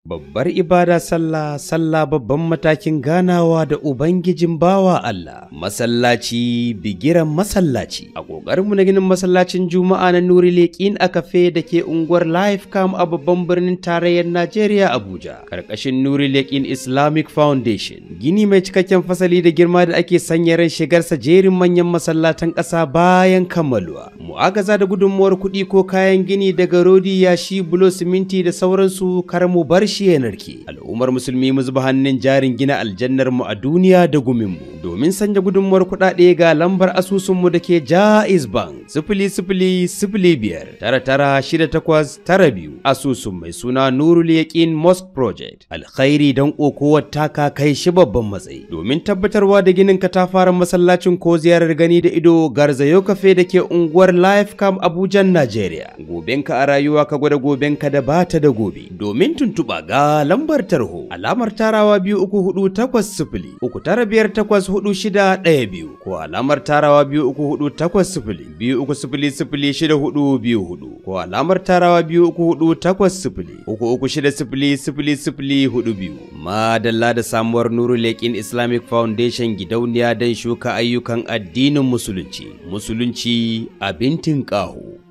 Babbar ibada sallah, sallah babban matakin ganawa da Ubangijin bawa Allah, masallaci bigiran masallaci. A ƙoƙarinmu na ginin masallacin Juma'a na Nuri Leƙin a kafe da ke unguwar Lifecam a babban birnin tarayyar Najeriya Abuja, ƙarƙashin Nuri Leƙin Islamic Foundation. Gini mai cikakken fasali da girma da ake sanya ran shigarsa jerin manyan masallatan ƙasa bayan kammaluwa. Mu'agaza da gudunmuwar kuɗi ko kayan gini daga rodi yashi bulo siminti da sauransu kar mu bar shi ya narke. Al'ummar musulmi mu zuba hannun jarin gina aljannar mu a duniya da gumin mu. Domin sanya gudunmuwar kuɗaɗe ga lambar asusun mu da ke Jaiz Bank sifili sifili sifili biyar tara tara shida takwas tara biyu asusun mai suna Nurul Yaqin Mosque Project. Alkhairi don kokowar taka kai shi babban matsayi. Domin tabbatarwa da ginin katafaren masallacin ko ziyarar gani da ido garzayo kafe da ke unguwar Lifecam Abuja Najeriya. Gobenka a rayuwa ka gwada gobenka da bata da gobe. Domin tuntuɓa ga lambar tarho alamar tarawa biyu uku hudu takwas sifili uku tara biyar takwas hudu shida ɗaya biyu ko alamar tarawa biyu uku hudu takwas sifili biyu uku sifili sifili shida hudu biyu hudu ko alamar tarawa biyu uku hudu takwas sifili uku uku shida sifili sifili sifili hudu biyu madalla da samuwar nuru leƙin islamic foundation gidauniya don shuka ayyukan addinin musulunci musulunci abin tinƙaho